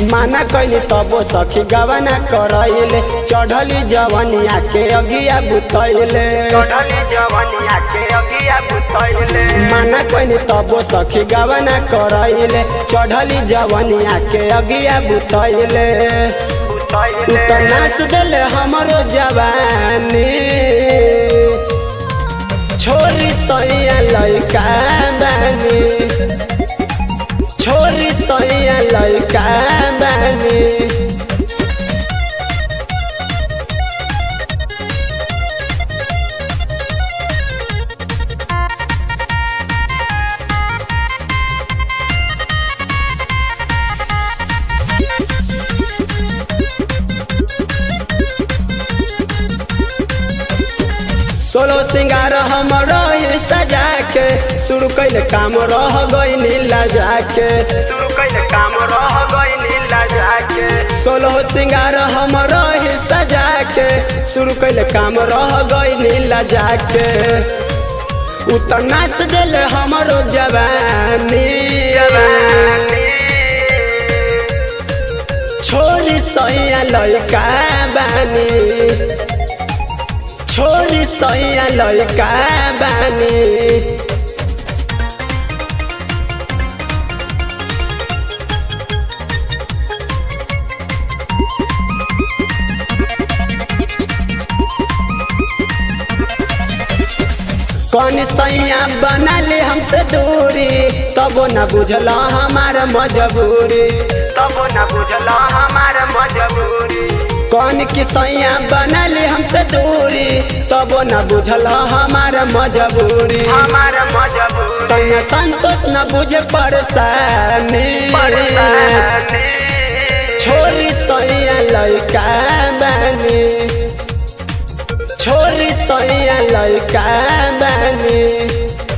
माना कैली तबो सखी गवना करैले चढ़ली जवनिया के अगिया बुतैले चढ़ली जवनिया के अगिया बुतैले माना कैली तबो सखी गवना करैले चढ़ली जवनिया के अगिया बुतैले बुतैले त नाच देले हमरो जवानी छोरी सैया लैका बानी छोरी सैया लैका बानी सोलो सिंगार हमरो ही सजा के शुरू कैले काम रह गई लजा के शुरू कैले काम रह गई नीला जाके सोलो सिंगार हमरो ही सजा के शुरू कैले काम रह गई लजा के उतर नाच देले हमरो जवानी छोरी सैया लैका बानी छोरी सैया लैका बानी कौन सैया बना ले हमसे दूरी तबो न बुझला हमार मजबूरी तब न बुझला हमार मजबूरी कौन की सैया बना ले हमसे दूरी तबो न बुझला हमार मजबूरी हमार मजबूरी सैया संतोष न बुझे परेशानी परेशानी छोरी सैया लैका बानी छोरी सैया लैका बानी